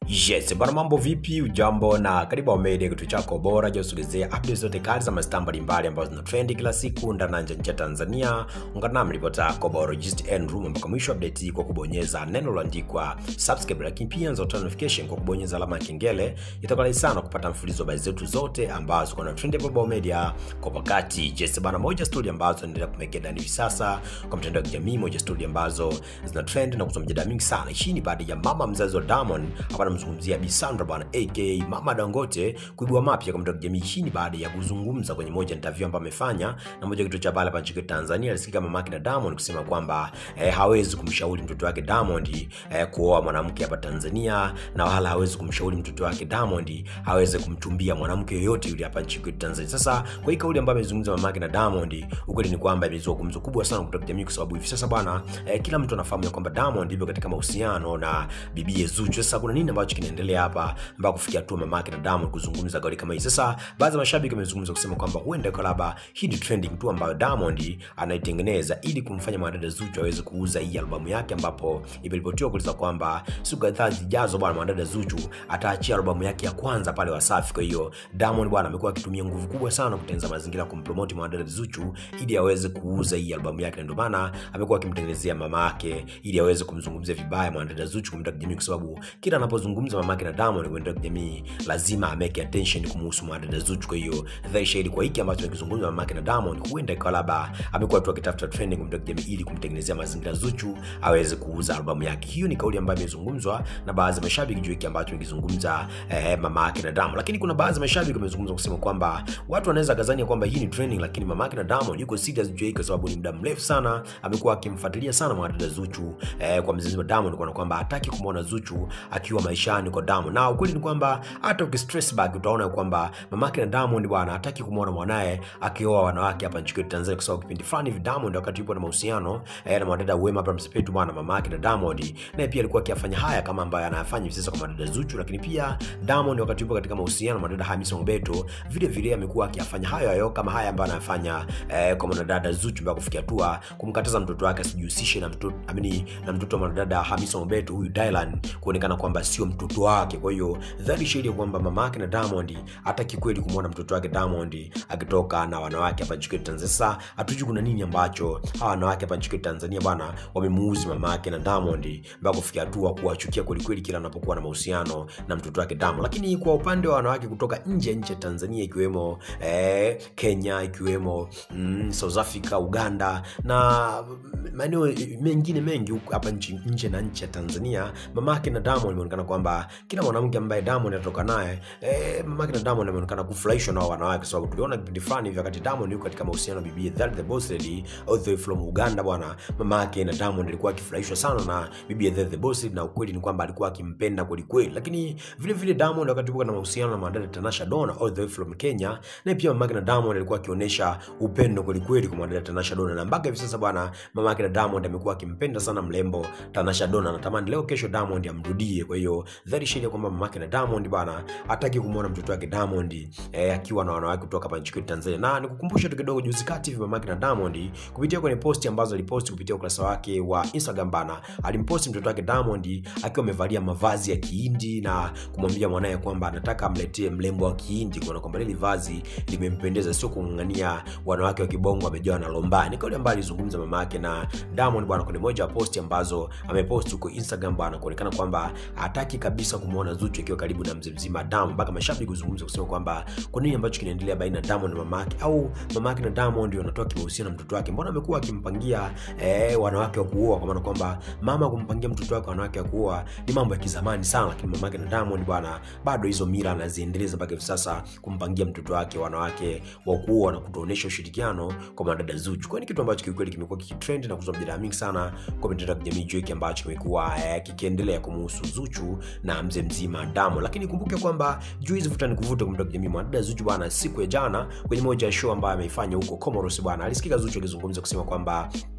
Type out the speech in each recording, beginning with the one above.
Yes, bwana mambo vipi? Ujambo na karibu Wamede, kitu chako bora cha kusogezea updates zote kali za mastaa mbalimbali ambazo zina trend kila siku ndani na nje ya nchi ya Tanzania. Ungana nami ripota yako biologist Andrew mpaka mwisho update hii kwa kubonyeza neno lililoandikwa subscribe, lakini pia nzo notification kwa kubonyeza alama ya kengele. Itakuwa rahisi sana kupata mfululizo wa habari zetu zote ambazo kuna trend hapa Bao Media kwa wakati. Yes, bwana moja story ambazo zinaendelea kumekea ndani hivi sasa kwa mtandao wa kijamii, moja story ambazo zina trend na kuzua mjadala mingi sana. Hii ni baada ya mama mzazi wa Diamond hapa namzungumzia Bi Sandra bwana aka Mama Dangote kuibua mapya kwa mtandao wa kijamii. Hii ni baada ya kuzungumza kwenye moja ya interview ambayo amefanya na moja kituo cha habari hapa nchini Tanzania. Alisikika mamake na Diamond kusema kwamba eh, hawezi kumshauri mtoto wake Diamond eh, kuoa mwanamke hapa Tanzania na wala hawezi kumshauri mtoto wake Diamond aweze kumchumbia mwanamke yoyote yule hapa nchini Tanzania. Sasa kwa hii kauli ambayo amezungumza mamake na Diamond, ukweli ni kwamba imezua gumzo kubwa sana kutoka jamii, kwa sababu hivi sasa bwana eh, kila mtu anafahamu ya kwamba Diamond yupo katika mahusiano na bibie Zuchu. Sasa kuna nini ambacho kinaendelea hapa mpaka kufikia hatua mamake na Diamond kuzungumza kauli kama hii? Sasa baadhi ya mashabiki wamezungumza kusema kwamba huenda kwa labda hii ni trending tu ambayo Diamond anaitengeneza ili kumfanya mwanadada Zuchu aweze kuuza hii albamu yake, ambapo imeripotiwa kueleza kwamba siku kadhaa zijazo bwana mwanadada Zuchu ataachia albamu yake ya kwanza pale Wasafi. Kwa hiyo Diamond bwana amekuwa akitumia nguvu kubwa sana kutengeneza mazingira ya kumpromote mwanadada Zuchu ili aweze kuuza hii albamu yake, na ndio maana amekuwa akimtengenezea mama yake ili aweze kumzungumzia vibaya mwanadada Zuchu kwa mtandao kijamii, kwa sababu kila anapozungumza mama yake na Diamond kwa mtandao kijamii lazima ameke attention kumhusu mwanadada Zuchu. Kwa hiyo dhahiri shahidi kwa hiki ambacho akizungumza mama yake na Diamond, huenda ikawa labda amekuwa tu akitafuta trending kwa mtandao kijamii ili kumtengenezea mazingira Zuchu aweze kuuza albamu yake. Hiyo ni kauli ambayo imezungumzwa na baadhi ya mashabiki juu hiki ambacho amekizungumza eh, mama yake na Diamond, lakini kuna baadhi ya mashabiki wamezungumza kusema kwamba watu wanaweza kazania kwamba hii ni trending, lakini mama yake na Diamond yuko serious juu hiki kwa sababu ni muda mrefu sana amekuwa akimfuatilia sana mwanadada Zuchu eh, kwa mzizi wa Diamond, kwa kwamba hataki kumwona Zuchu akiwa maishani kwa Diamond, na ukweli ni kwamba hata ukistress back utaona kwamba mama yake na Diamond bwana hataki kumwona mwanae akioa wanawake hapa nchini kwetu Tanzania, kwa sababu kipindi fulani hivi Diamond wakati yupo na mahusiano eh, na mwanadada Wema Abraham Sepetu bwana, mama yake na Diamond naye pia alikuwa akiyafanya haya kama ambayo anayafanya hivi sasa kwa mwanadada Zuchu, lakini pia Diamond wakati yupo katika mahusiano na mwanadada Hamisa Mobeto vile vile amekuwa akiyafanya hayo hayo kama haya ambayo anayafanya eh, kwa mwanadada Zuchu mpaka kufikia hatua kumkataza mtoto wake asijihusishe na mtoto amini na mtoto wa mwanadada Hamisa Mobeto huyu Dylan, kuonekana kwamba sio mtoto wake. Kwa hiyo dhahiri shahidi kwamba mama yake na Diamond hataki kweli kumwona mtoto wake Diamond akitoka na wanawake hapa nchini Tanzania. Sasa hatujui kuna nini ambacho hawa wanawake hapa nchini Tanzania bwana wamemuuzi mama yake na Diamond mpaka kufikia hatua kuwachukia kweli kweli kila anapokuwa na mahusiano na mtoto wake Diamond. Lakini kwa upande wa wanawake kutoka nje nje ya Tanzania ikiwemo eh, Kenya ikiwemo mm, South Africa, Uganda na maeneo mengine mengi huko hapa nchi nje na nchi ya Tanzania, mamake na Diamond imeonekana kwamba kila mwanamke ambaye Diamond anatoka naye eh, mamake na Diamond ameonekana kufurahishwa na wanawake, kwa sababu tuliona kipindi fulani hivi wakati Diamond yuko katika mahusiano na bibi That the Boss Lady all the way from Uganda bwana, mamake na Diamond alikuwa akifurahishwa sana na bibi That the Boss Lady, na ukweli ni kwamba alikuwa akimpenda kweli kweli. Lakini vile vile Diamond wakati yuko na mahusiano na mwanadada Tanasha Donna all the way from Kenya, na pia mamake na Diamond alikuwa akionyesha upendo kweli kweli kwa mwanadada Tanasha Donna, na mpaka hivi sasa bwana, mamake na Diamond amekuwa akimpenda sana mlembo Tanasha Donna, anatamani leo kesho Diamond amrudie. Kwa hiyo dhahiri shahidi kwamba mamake na Diamond bwana hataki kumwona mtoto wake Diamond eh, akiwa na wanawake kutoka hapa nchini Tanzania. Na nikukumbusha tu kidogo, juzi kati hivi mamake na Diamond kupitia kwenye posti ambazo aliposti kupitia ukurasa wake wa Instagram bana, alimposti mtoto wake Diamond akiwa amevalia mavazi ya Kihindi na kumwambia mwanaye kwamba anataka amletee mlembo wa Kihindi, kuona kwamba lile vazi limempendeza, sio kung'ang'ania wanawake wa kibongo amejawa na lomba. Ni kauli ambayo alizungumza mama yake na Diamond bwana kwenye moja ya posti ambazo ameposti huko Instagram bwana, kuonekana kwamba hataki kabisa kumwona Zuchu akiwa karibu na mzee mzima Diamond, mpaka mashabiki kuzungumza kusema kwamba kwa nini ambacho kinaendelea baina ya Diamond na mama yake, au mama yake na Diamond wanatoa kimahusiano na mtoto wake, mbona amekuwa akimpangia eh, wanawake wa kuoa, kwa maana kwamba mama kumpangia mtoto wake wanawake wa kuoa ni mambo ya kizamani sana, lakini mama yake na Diamond bwana bado hizo mila anaziendeleza mpaka hivi sasa, kumpangia mtoto wake wanawake wa kuoa na kutoonyesha ushirikiano kwa madada Zuchu. Kwa ni kitu ambacho kiukweli kimekuwa kikitrend na kuzua mjadala mingi sana kwa mitandao ya kijamii juu hiki ambacho kimekuwa eh, kikiendelea kumuhusu Zuchu na mzee mzima Diamond. Lakini kumbuke kwamba juu hizi vuta ni kuvuta kwa mitandao ya kijamii, mwanadada Zuchu bwana, siku ya jana kwenye moja ya show ambayo ameifanya huko Comoros bwana, alisikika Zuchu akizungumza kusema kwamba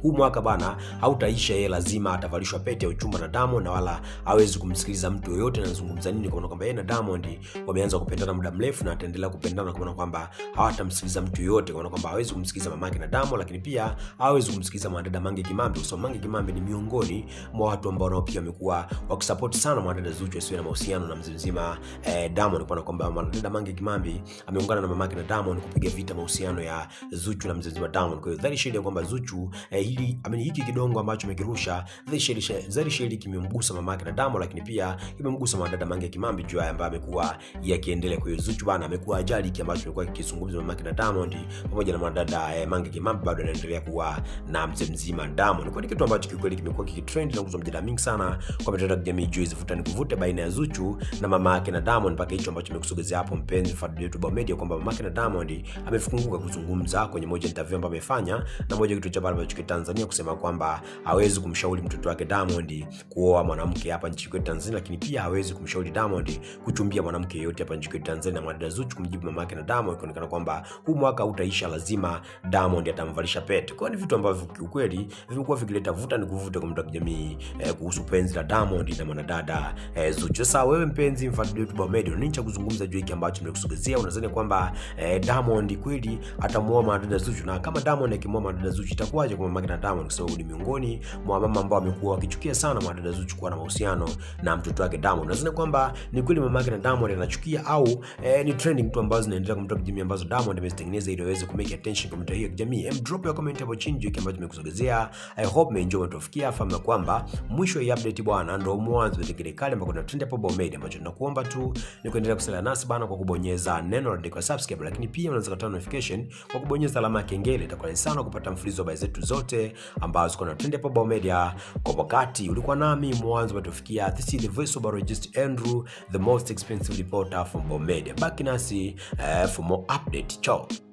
huu mwaka bana hautaisha, yeye lazima atavalishwa pete ya uchumba na Diamond na wala hawezi kumsikiliza mtu yoyote anazungumza nini, kwa maana kwamba yeye na Diamond wameanza kupendana muda mrefu na ataendelea kupendana, kwa maana kwamba hawatamsikiliza mtu yoyote, kwa maana kwamba hawezi kumsikiliza mamake na Diamond, lakini pia hawezi kumsikiliza mwanadada Mange Kimambi, kwa sababu Mange Kimambi ni miongoni mwa watu ambao nao pia wamekuwa wakisupport sana mwanadada Zuchu asiwe na mahusiano na mzee mzima eh, Diamond, kwa kwamba mwanadada Mange Kimambi ameungana na mamake na Diamond kupiga vita mahusiano ya Zuchu na mzee mzima Diamond. Kwa hiyo dhahiri shahiri kwamba Zuchu eh, hili ameni hiki kidongo ambacho amekirusha dhahiri shahiri kimemgusa mamake na Diamond, lakini pia kimemgusa mwanadada Mange Kimambi juu haya ambaye amekuwa yakiendelea. Kwa hiyo Zuchu bana amekuwa ajali hiki ambacho amekuwa kikizungumza mamake na Diamond pamoja na mwanadada eh, Mange Kimambi bado anaendelea kuwa na mzee mzima Diamond. Kwa kitu ambacho kikweli kimekuwa kikitrend na kuzua mjadala mingi sana kwa mitandao ya kijamii juu hizo vuta nikuvute baina ya Zuchu na mama yake na Diamond, mpaka hicho ambacho nimekusogezea hapo, mpenzi mfuatiliaji wetu Bao Media, kwamba mama yake na Diamond amefunguka kuzungumza kwenye moja interview ambayo amefanya na moja kitu cha habari ambacho Tanzania kusema kwamba hawezi kumshauri mtoto wake Diamond kuoa mwanamke hapa nchini kwetu Tanzania, lakini pia hawezi kumshauri Diamond kuchumbia mwanamke yeyote hapa nchini kwetu Tanzania. Na mwanadada Zuchu kumjibu mama yake na Diamond kuonekana kwamba huu mwaka utaisha, lazima Diamond atamvalisha pete. Kwa ni vitu ambavyo kiukweli vimekuwa vikileta vuta ni kuvuta kwa mtandao wa kijamii eh, kuhusu penzi la Diamond na mwanadada eh, Zuchu. Sasa wewe mpenzi mfuatiliaji wetu Bao Media, nini cha kuzungumza juu hiki ambacho nimekusogezea? Unadhani kwamba eh, Diamond kweli atamuoa mwanadada Zuchu? Na kama Diamond akimuoa mwanadada Zuchu itakuwaje kwa mama na Diamond? Kwa sababu ni miongoni mwa mama ambao wamekuwa wakichukia sana mwanadada Zuchu kuwa na mahusiano na mtoto wake Diamond. Unadhani kwamba ni kweli mama yake na Diamond anachukia au eh, ni trending tu ambazo zinaendelea kwa mtandao wa kijamii ambazo Diamond amezitengeneza ili aweze kumake attention kwa mtandao hiyo ya kijamii? Em, drop your comment hapo chini juu hiki ambacho nimekusogezea. I hope umeenjoy umetufikia. Fahamu kwamba mwisho ya update bwana ndio mwanzo wa kile kale ambako trend hapo Bao Media, ambacho tunakuomba tu ni kuendelea kusalia nasi bana kwa kubonyeza neno la subscribe, lakini pia unaweza kupata notification kwa kubonyeza alama ya kengele. Itakuwa sana kupata mfululizo wa habari zetu zote ambazo ziko na trend hapo Bao Media kwa wakati. Ulikuwa nami mwanzo umetufikia. This is the voice of Barojist Andrew, the most expensive reporter from Bao Media. Baki nasi uh, for more update. Ciao.